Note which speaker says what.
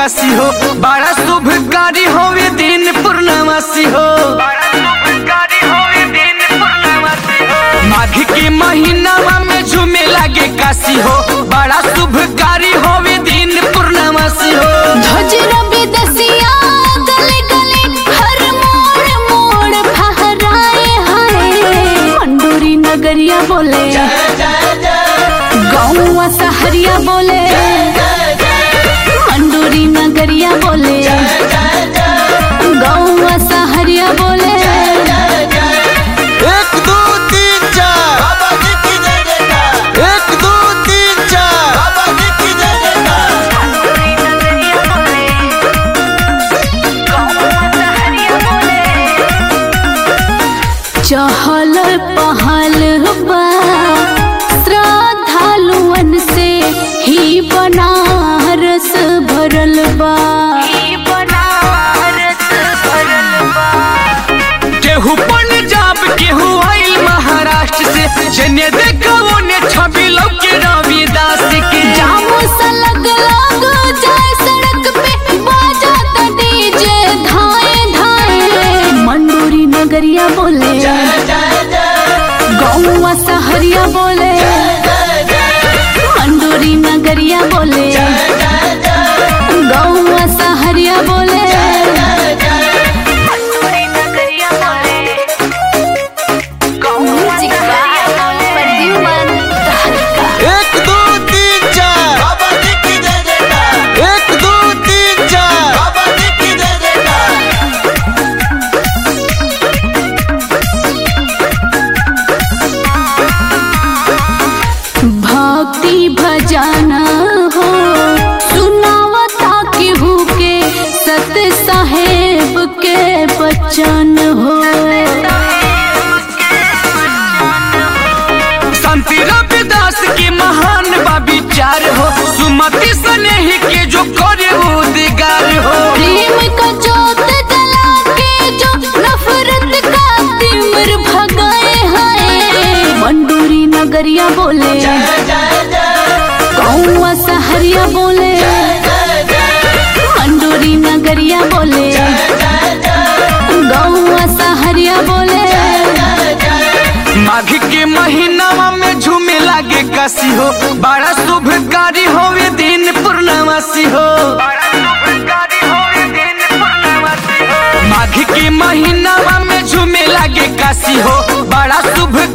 Speaker 1: काशी हो बड़ा शुभकारी होवे दिन पूर्णमासी हो माघ के महीनावा में झूमे लागे काशी हो बड़ा शुभकारी होवे दिन पूर्णमासी हो
Speaker 2: ध्वजरा विदेशिया गले गले हर मोड़ मोड़ फहराए हाय मंडोरी नगरिया बोले गाँव सहरिया बोले मंडोरी नगरिया बोले गाँव सहरिया बोले
Speaker 1: एक दो तीन चार एक दो तीन चार
Speaker 2: चहल पहल बा श्रद्धालुअन से ही बनारस भरल बा
Speaker 1: केहू पंजाब केहू आइल महाराष्ट्र से जने देखो ने छवि लौके रविदास के
Speaker 2: जामो सा लग लग जाए सड़क पे बाजा ता डीजे धाए धाए मंडोरी नगरिया बोले गौवा सहरिया बोले मंडोरी नगरिया बोले गौवा सहरिया बोले म्यूजिक बाय प्रद्युमन तहलका
Speaker 1: एक दो तीन चार एक दो तीन चार
Speaker 2: भक्ति भजन हो सुनावता केहू के सत साहेब के बचन हो
Speaker 1: शांति रविदास के महान बा विचार हो सुमति स्नेही के जो करे उदिगार हो
Speaker 2: प्रेम का जोत जला के जो नफरत का तिमिर भगाए हाय मंडूरी नगरिया बोले कौआ सहरिया बोले मंडूरी नगरिया बोले गौआ सहरिया बोले
Speaker 1: माघ के महीनावा में झूमे लागे काशी हो बड़ा शुभकारी होवे दिन पूर्णमासी हो माघ के महीनावा में झूमे लागे काशी हो बड़ा शुभ